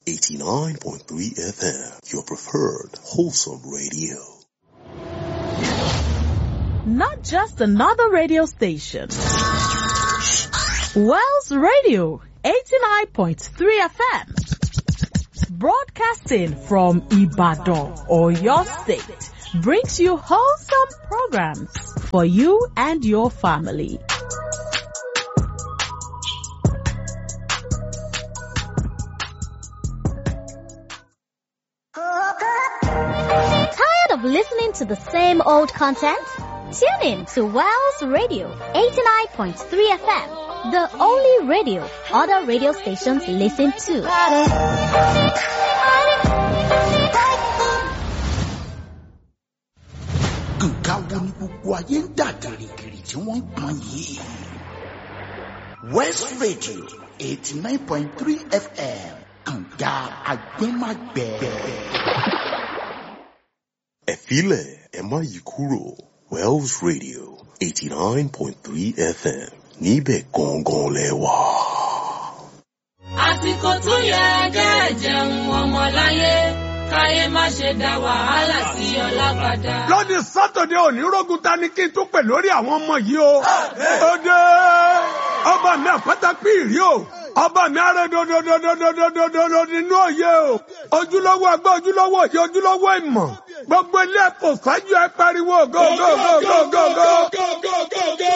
89.3 FM, your preferred wholesome radio. Not just another radio station. Wells Radio 89.3 FM. Broadcasting from Ibadan or your state brings you wholesome programs for you and your family. Tired of listening to the same old content? Tune in to Wells Radio 89.3 FM, the only radio other radio stations listen to. nǹkan wo ni gbogbo ayé ń dà gìrìgìrì tí wọ́n ń pọn yìí. west radio eighty nine point three fm kànga agbẹ́magbẹ́. Ẹ filẹ̀ ẹ má yí kúrò Wells Radio 89.3 FM níbẹ̀ gangan lẹ wà. àsìkò tó yẹ kẹ́ jẹun ọmọláyé káyé má ṣe dá wàhálà sí ọlá padà. lónìí sátọdẹ òní rógun ta ni kí n tún pè lórí àwọn ọmọ yìí o. ó dé ọba mi àpáta píìrì o ọba mi arẹ dodododododododo nínú òye o ojúlówó agbá ojúlówó òye ojúlówó ìmọ̀ gbogbo ilé ẹ̀kọ́ ṣáájú ẹ pariwo go go go go go go.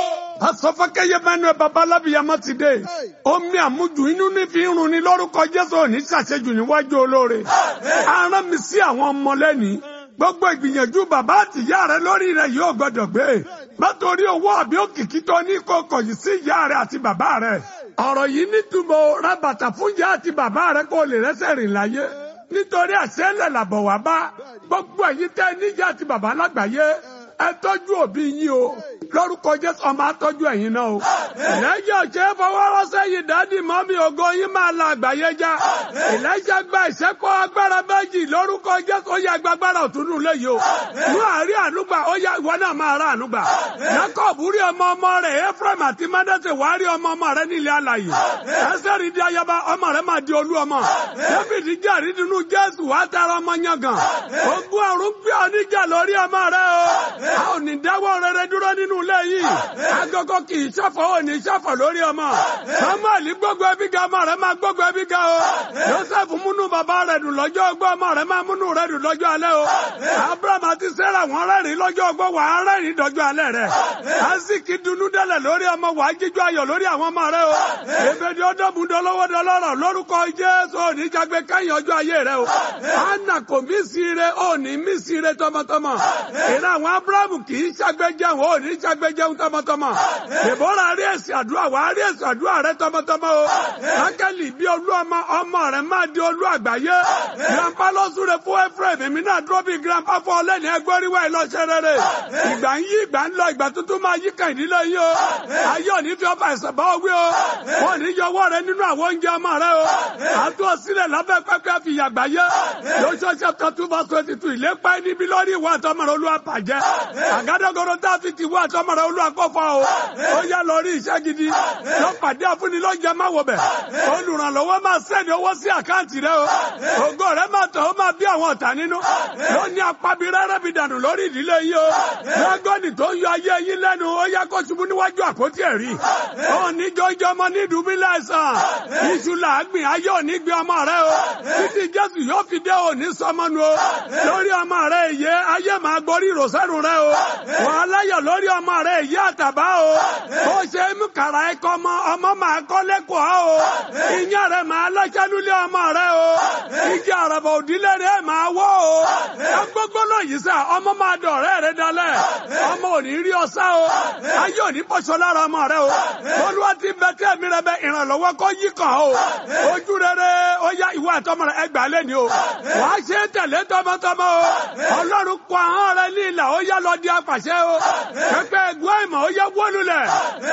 asọfọkẹyẹ mẹnu ẹ baba alábìyamọ ti dé omi àmujù inú ní fi ń run ni lórúkọ jésù òní ṣàṣejù níwájú olóore aràn mi sí àwọn ọmọ lẹ́ni gbogbo ìgbìyànjú bàbá àtìyá rẹ lórí rẹ yóò gbọdọ̀ gbé látòrí owó àbí òkìkí tó ní kókò yìí sí ìyá rẹ àti bàbá rẹ ọ̀rọ̀ yìí nítumọ̀ ra bàtà fún ìyá àti bàbá rẹ kó lè rẹ́sẹ̀ rìn láyé nítorí àṣẹlẹ̀ làbọ̀ wá bá gbogbo ẹ̀yin tẹ́ níjà àti bàbá lágbàáyé ẹ tọ́jú òbí yín o lórúkọ jésù ọmọ atọ́jú ẹ̀yin náà o. ìlẹ́jẹ̀ ọ̀ṣẹ́ fọwọ́rọ́sẹ́ yìí dádì mọ́mí ògo yín máa la àgbáyé já. ìlẹ́jẹ̀ gba ìṣẹ́kọ̀ agbára méjì lórúkọ jésù ó yẹ agbára òtúnú léyìí o. ní àárín ànúgbà ó yẹ ìwọ náà máa rà ànúgbà. jacob rí ọmọ ọmọ rẹ̀ ephraim àti manasse wàá rí ọmọ ọmọ rẹ̀ nílẹ̀ alàyè. ẹsẹ̀rì di ayaba ọmọ rẹ̀ máa di olú ọmọ. david jàrí nínú jésù wàá tara ọmọ yangàn. ogun ọ̀run gbé ọ níjà lórí ọmọ rẹ̀ o. a ò ní dáwọ́ rere dúró nínú ilé yìí. agogo kì í ṣọ̀fọ̀ ò ní ṣọ̀fọ̀ lórí ọmọ. samuel gbogbo ẹbí ga ọmọ rẹ̀ máa gbogbo ẹbí ga o. joseph múnú bàbá rẹ̀ dùn lọ́jọ́ ogbó ọmọ rẹ̀ máa múnú rẹ̀ dùn lọ́jọ́ alẹ́ o. abraham àti sarah wọ́n rẹ́rìn lọ́jọ́ ogbó wà á rẹ́rìn dọ́jọ́ alẹ́ rẹ̀. asiki dunu dẹ́lẹ̀ lórí ọmọ wà á jíjọ ayọ̀ lórí àwọn ọmọ rẹ̀ o. ebèdè ọdọ́mù dọlọ́wọ́ dọlọ́rọ̀ lórúkọ jésù òní jágbe kẹ́yìn ọjọ́ ayé rẹ̀ o. anna kò mí sí ire òní mí sí ire tọmọtọmọ. ìran àwọn abraham kì í ṣàgbéjẹun òní ṣàgbéjẹun tọmọtọmọ. Dèbóra rí èsì àdúrà wà á rí èsì àdúrà rẹ tọmọtọmọ o. Rákẹ́lì bí olú ọmọ ọmọ rẹ máa di olú àgbáyé. Grandpa ló súre fún Ephraim èmi náà dúró bí grandpa fún ọlẹ́ni ẹgbẹ́ oríwá ìlọṣẹ́ rere. Ìgbà ń yí ìgbà ń lọ ìgbà tuntun máa yí kàn ìdílé yín o. Ayé òní fi ọba ẹ̀sẹ̀ bá wí o. Wọ́n ní yọ ọwọ́ rẹ nínú àwọn oúnjẹ ọmọ rẹ o. Àtú ọsílẹ̀ lábẹ́ pẹ́pẹ́ fi yàgbá yé. Lóṣooṣẹ́ kan two verse twenty two ìlépa níbi lórí ìwà àtọmọ rẹ olúwa bàjẹ́. Àgádágodo tá a fi ti wá àtọmọ rẹ olúwa kọ́fọ́ o ó yá lọ rí iṣẹ́ gidi lọ pàdé àfúnni lọ́jà máa wọ̀ bẹ̀ olùrànlọ́wọ́ máa sẹ́ni owó sí àkáǹtì rẹ o ògo rẹ máa tọ̀ ó máa bí àwọn ọ̀tá nínú ló ní apábi rẹ́rẹ́ bi dànù lórí ìdílé yìí o lọ́gọ́nì tó ń yọ ayé yín lẹ́nu ó yá kó ṣubú níwájú àpótí ẹ̀rí ó ní jọjọ ọmọ ní ìdúbílẹ̀ ẹ̀sán iṣu làágbìn ayé òní gbé ọmọ rẹ o títí jésù yóò fi dé òní sọmọnu o lórí ọmọ rẹ èyí ayé máa gborí ìrọ̀sẹ́rù rẹ o wàhálà yọ lórí ọmọ rẹ èyí àtàbá o bó ṣe mú kàrà ẹkọ ọmọ ọmọ máa kọ́ lẹ́kọ̀ọ́ o ìyá rẹ̀ máa lọ́ṣẹ́lúlé ọmọ rẹ̀ o igi àràbà òdílé rẹ̀ máa wọ́ o agbógbó náà yìí sà ọmọ máa dọ̀rẹ́ rẹ̀ dalẹ̀ ọmọ ò ní rí ọsá o ayé ò ní bọ́ṣọ lára ọmọ rẹ̀ o olúwa ti bẹ tí ẹ̀mí rẹ̀ bẹ ìrànlọ́wọ́ kọ́ yí kàn o ojú rere ó yá ìwà àtọmọ rẹ̀ ẹgbàá lẹ́ni o wàá ṣe tẹ̀lé tọmọtọmọ o ọlọ́run kọ ahọ́n rẹ̀ ní ìlà ó yá lọ di apàṣẹ o pẹpẹ ẹgbẹ́ ìmọ̀ ó yá wọ́lulẹ̀ pẹpẹ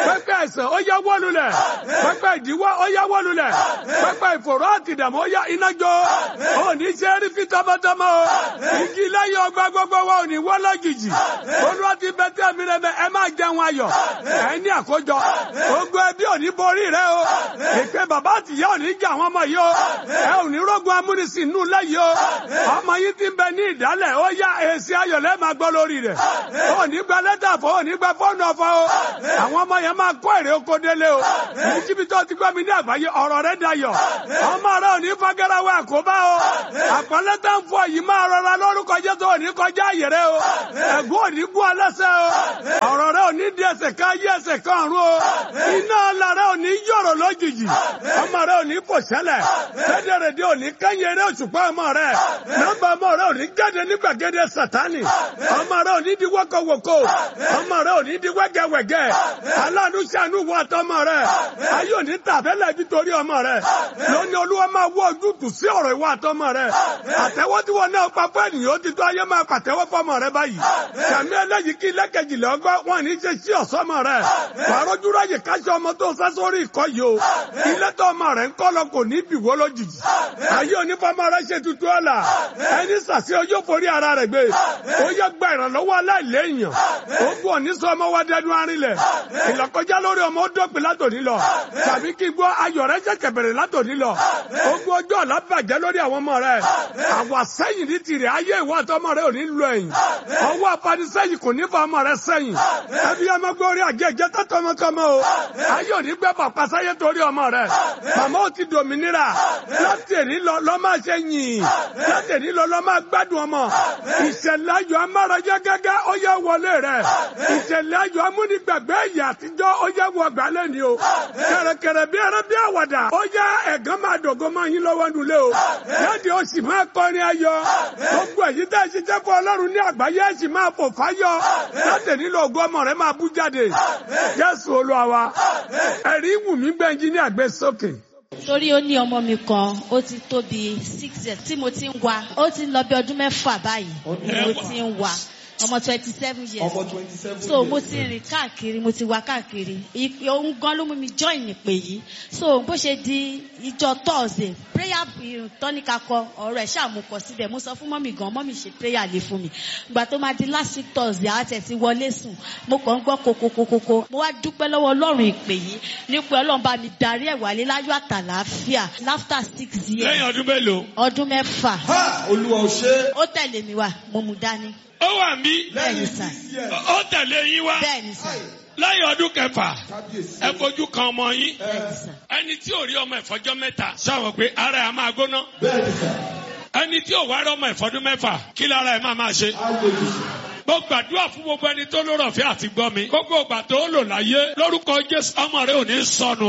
àìsàn ó yá wó lulẹ̀ pẹpẹ ìdíwọ́ ó yá wó lulẹ̀ pẹpẹ ìfòró àtìdàmú ó yá iná jó òní ṣe rí fi tọmọtọmọ o igi lẹ́yìn ọgbà gbogbo wa òní wọ́ lọ́jijì olúwa ti bẹ tí ẹ̀mí rẹ mẹ ẹ máa jẹun ayọ̀ ẹ ní àkójọ gbogbo ẹbí òní borí rẹ o ìpè bàbá àtìyá òní jà àwọn ọmọ yìí o ẹ òní rógun amúnisìn nù lẹ́yìn o ọmọ yìí ti bẹ ní ìdálẹ̀ ó yá èsì ayọ̀ lẹ́ẹ̀ máa gbọ́ lórí rẹ̀ òní gba lẹ́tà fọ́ òní gba fọ́ọ̀nù ọ̀fọ́ o àwọn ọmọ yẹn máa kó èrè oko délé o ní kíbi tó ti gbọ́ mi ní àgbáyé ọ̀rọ̀ rẹ dayọ̀ ọmọ rẹ òní fagẹ́rẹ́wé àkóbá o àpọ́nlẹ́ tó ń fọ yìí máa rọra lórúkọ Jésù òní kọjá àyè rẹ o ẹ̀gún òní gún ọlẹ́sẹ̀ o ọ̀rọ̀ rẹ òní di ẹsẹ̀ ká yí ẹsẹ̀ kan ọ̀run o iná ọ̀la rẹ òní yọ̀rọ̀ lójijì ọmọ rẹ òní kò ṣẹlẹ̀ rédèrèdè òní kẹ́yìn eré òṣùpá ọmọ rẹ nọ́mbà ọmọ rẹ òní jáde ní gbàgede sátánì ọmọ rẹ òní di wọ́kọ̀wọ́kọ̀ ọmọ rẹ òní di wẹ́gẹ́wẹ́gẹ́ aláàánú ṣàánú wọ àtọmọ rẹ ayé òní tàbẹ́lẹ̀ ibi torí ọmọ rẹ lónìí olúwa máa wọ ojútùú sí ọ̀rọ̀ ìwọ àtọmọ rẹ àtẹwọ́ tí wọn náà pa fún ènìyàn ó ti tó ayé máa pàtẹ́wọ́ fọmọ rẹ báyìí kàmí ẹlẹ́yìí kí lẹ́kẹ̀jìlẹ̀ ọgbọ́ wọn ní ṣe sí ọ̀sọ́mọ rẹ wàá rọ́jú ráyè káṣí ọmọ tó sá sórí ìkọ́ yìí o ilé tó ọmọ rẹ ń kọ́ lọ kò ní bìwó lójijì ayé onífọmọ rẹ ṣe tuntun ọ̀la ẹni sàṣẹ ọjọ́ forí ara rẹ gbé ó yẹ gba ìrànlọ́wọ́ aláìléèyàn ó bù ọ ní sọ ọmọ wa dẹnu arinlẹ̀ ìlọkọjá lórí ọmọ ó dópin látòní lọ tàbí kí gbọ́ ayọ̀ rẹ ṣẹ̀ṣẹ̀ bẹ̀rẹ̀ látòní lọ ogun ọjọ́ ọ̀la bàjẹ́ lórí àwọn ọmọ rẹ àwa sẹ́yìn ní tirẹ̀ ayé ìwọ àtọmọ rẹ ò ní lọ ẹ̀yìn ọwọ́ apanisẹ́yìn kò ní fa ọmọ rẹ sẹ́yìn ẹbí ọmọ gbórí àjẹjẹ tó tọmọtọmọ o ayé ò ní gbẹ bàpá sáyé torí ọmọ rẹ màmá ò ti dòmìnira láti èní lọ lọ máa ṣe yìn láti èní lọ lọ máa gbádùn ọmọ ìṣẹ̀lẹ̀ ayọ̀ amárajẹ gẹ́gẹ́ ó yẹ wọlé rẹ ìṣẹ̀lẹ̀ ayọ̀ amúnigbàgbé ìyà àtijọ́ ó yẹ wọ gbálẹ̀ ni o kẹ̀rẹ̀kẹ̀rẹ̀ bí ẹrẹ bí àwàdà ó yẹ ẹ̀gán máa dògó máa yín lọ́wọ́ nulẹ̀ o jáde ó sì máa kọrin ayọ̀ gbogbo èyí tẹ́ ẹ ṣiṣẹ́ fún ọlọ́run ní àgbáyé ẹ sì máa fò fáyọ̀ láti nílò ògo ọmọ rẹ máa bú jáde Jésù Olúwa wa ẹ̀rí wùmí gbẹ̀njí ní àgbẹ̀ sókè torí ó ní ọmọ mi kan ó ti tó bí six years tí mo ti ń wa ó ti ń lọ bí ọdún mẹ́fà báyìí ni mo ti ń wa ọmọ twenty seven years ọmọ twenty seven so mo ti rìn káàkiri mo ti wá káàkiri ìpè ohun gan ló mú mi join ìpè yìí so bó ṣe di ìjọ thursday prayer tọ́níkà kọ ọ̀rọ̀ ẹ̀ ṣàmùkọ síbẹ̀ mo sọ fún mọ́mì gan mọ́mì ṣe prayer lé fún mi ìgbà tó máa di last week thursday àtẹ̀ ti wọlé sùn mo kàn ń gbọ́ kokokokoko mo wá dúpẹ́ lọ́wọ́ ọlọ́run ìpè yìí nípa ọlọ́run bá mi darí ẹ̀ wálé láyọ̀ àtàlàáfíà after six years lẹ́yìn ọdún mélòó. ọdún mẹ́fà ha olúwa ò ṣe ó tẹ̀lé mi wá mo mú dání ó wà mí bẹ́ẹ̀ni sà ó tẹ̀lé yín wá bẹ́ẹ̀ni sà lẹ́yìn ọdún kẹfà kábíyèsí ẹ fojú kan ọmọ yín bẹ́ẹ̀ni sà ẹni tí ò rí ọmọ ìfọjọ́ mẹ́ta sọ̀rọ̀ pé ara ẹ̀ máa gbóná bẹ́ẹ̀ni sà ẹni tí ò wá rí ọmọ ìfọdún mẹ́fà kí lára ẹ̀ máa máa ṣe. ágbèjì mo gbàdúrà fún gbogbo ẹni tó lórọ̀ fẹ́ àti gbọ́ mi gbogbo ìgbà tó lò láyé lórúkọ Jésù ọmọ rẹ ò ní sọnù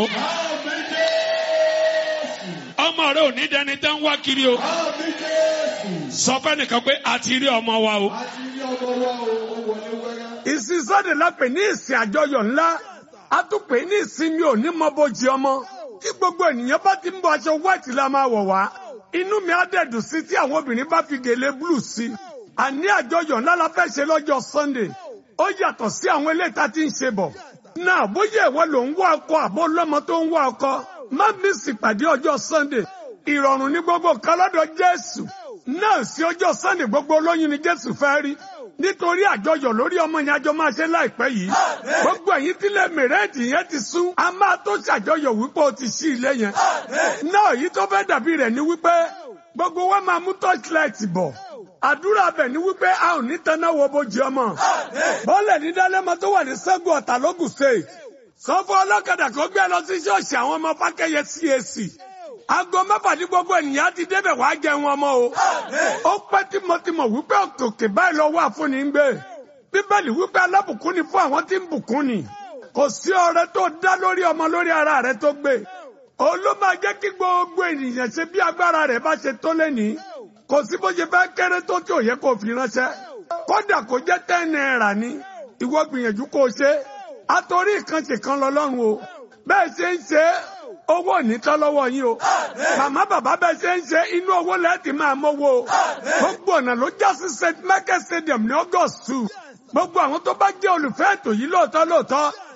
ọmọ rẹ ò ní dẹni tẹ́ ń wá kiri o àmì jésù sọ fẹ́ nìkan pé a ti rí ọmọ wa o. àti rí ọmọ wa o ó wọlé wẹ́rẹ́. ìsinsọ́dẹ̀ lápẹ̀ ní ìsìn àjọyọ̀ ńlá a tún pè ní ìsinmi òní mọ́bọ́jì ọmọ tí gbogbo ènìyàn bá ti ń bọ aṣọ white la máa wọ̀ wá inú mi á dẹ̀dùn sí tí àwọn obìnrin bá fi gèlè blue sí àní àjọyọ̀ ńlá la fẹ́ ṣe lọ́jọ́ sunday ó yàtọ̀ sí àwọn eléyìí tá a ti ń ṣe bọ̀ náà bóyá ìwọ ló ń wá ọkọ àbó lọ́mọ tó ń wá ọkọ má mísì pàdé ọjọ́ sunday ìrọ̀rùn ní gbogbo kan lọ́dọ̀ jésù náà sí ọjọ́ sunday gbogbo olóyún ni jésù fẹ́ rí nítorí àjọyọ̀ lórí ọmọ yẹn àjọ máa ṣe láìpẹ́ yìí gbogbo ẹ̀yin tílẹ̀ mẹ̀rẹ́ẹ̀dì yẹn ti sún a máa tó ṣàjọyọ̀ wípé o ti ṣí ilé yẹn náà èyí tó fẹ́ dàbí rẹ̀ ni wípé gbogbo wa máa mú torchlight bọ̀ àdúrà bẹ̀ ni wípé a ò ní tanná wo bójú ọmọ bọ́ọ̀lẹ̀ ní dálẹ́mọ tó wà ní sẹ́gun ọ̀tà lógùn state sọ́fọ́ ọlọ́kadà kan gbé lọ sí ṣọ́ọ̀ṣì àwọn ọmọ fákẹ́yẹ CAC aago mẹ́fà ní gbogbo ènìyàn ti débẹ̀ wá jẹun ọmọ o ó pẹ́ tímọ́tímọ́ wípé òkè báyìí lọ wà fún ni ń gbé bíbélì wípé alábùkún ni fún àwọn tí ń bùkún ni kò sí ọrẹ tó dá lórí ọmọ lórí ara rẹ tó gbé òun ló máa jẹ́ kí gbogbo ènìyàn ṣe bí agbára rẹ̀ bá ṣe tó lẹ́nìí kò sí bó ṣe fẹ́ kéré tó tí ò yẹ kó fi ránṣẹ́ kódà kó jẹ́ ten naira ni ìwọ gbìyànjú kó o ṣe àtòrí ìkànṣe kan lọ lọ́rùn o bẹ́ẹ̀ ṣe ń ṣe owó ò ní tán lọ́wọ́ yín o màmá bàbá bẹ́ẹ̀ ṣe ń ṣe inú owó lẹ́ẹ̀tì máa mówó o gbogbo ọ̀nà ló já sí st michael stadium ní august two gbogbo àwọn tó bá jẹ́ olùfẹ́ ètò yìí lóòótọ́ lóòótọ́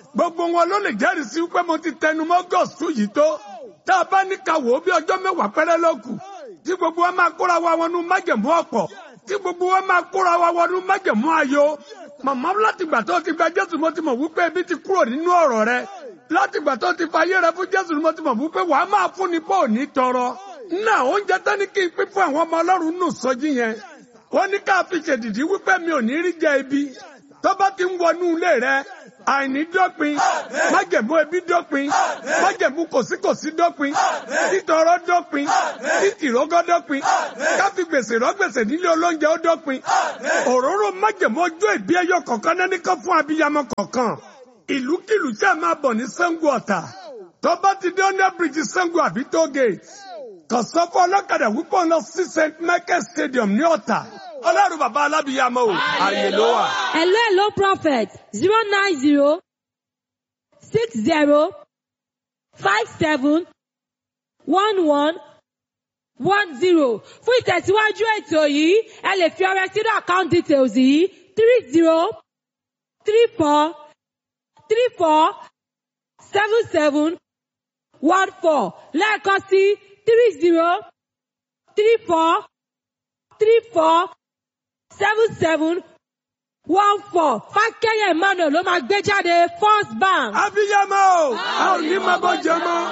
gbogbo wọn ló lè jẹ́rìí sí pé mo ti tẹnu mọ́ gọ́ọ̀sù yìí tó tá a bá ní ká wò ó bí ọjọ́ mẹ́wàá pẹ́rẹ́ ló kù tí gbogbo wa máa kóra wa wọnú májẹ̀mú ọ̀pọ̀ tí gbogbo wa máa kóra wa wọnú májẹ̀mú ayọ̀ màmá láti gbà tó ti gba jésù mo ti mọ̀ wípé ebi ti kúrò nínú ọ̀rọ̀ rẹ láti gbà tó ti fa ayé rẹ fún jésù mo ti mọ̀ wípé wàá máa fún ni bó ò ní tọrọ náà oúnjẹ tán ní kí n pín fún àwọn ọmọ ọlọ́run nù sọjí yẹn wọ́n ní ká fi ṣèdìdí wípé mi ò ní rí jẹ ibi tó bá ti ń wọnú ilé rẹ àìní dópin májẹ̀mú ebi dópin májẹ̀mú kòsíkòsí dópin títọrọ dópin títìrógọ́ dópin káfí gbèsè rọ́gbèsè nílé olóúnjẹ ó dópin òróró májẹ̀mú ọjọ́ ìbí ẹyọ kọ̀ọ̀kan náà nìkan fún abiyamọ kọ̀ọ̀kan ìlúkìlú tí a máa bọ̀ ní Ṣàngó Ọ̀tà tó bá ti dé ọ́nà bíríjì Ṣàngó àbí tó gate kàn sọ fún ọlọ́kadà wípé ọ̀nà sí St Michael Stadium ní Ọ̀tà ọlọ́run bàbá alábìyamọ o ààyè ló wà. Hello, hello, prophet. Zero nine zero six zero five seven one one one zero. Fún ìtẹ̀síwájú ètò yìí, ẹ lè fi ọrẹ sínú account details yìí three zero three four three four seven seven one four lẹ́ẹ̀kan sí three zero three four three four seven seven one four fákẹ́yẹ emmanuel ló máa gbé jáde first bank. abiyamọ o a ò ní máa bọ́ jẹ mọ́.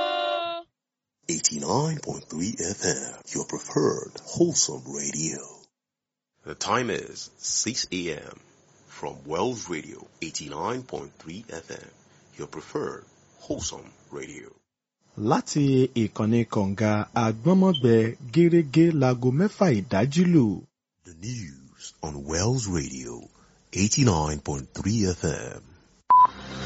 89.3 FM, your preferred wholesome radio. The time is 6 a.m. from Wells Radio 89.3 FM, your preferred wholesome radio. láti ìkànnì kọ̀ǹga àgbọ́nmọ́gbẹ gẹ́rẹ́gẹ́ láago mẹ́fà ìdájí lù. The news on Wells Radio 89.3 FM.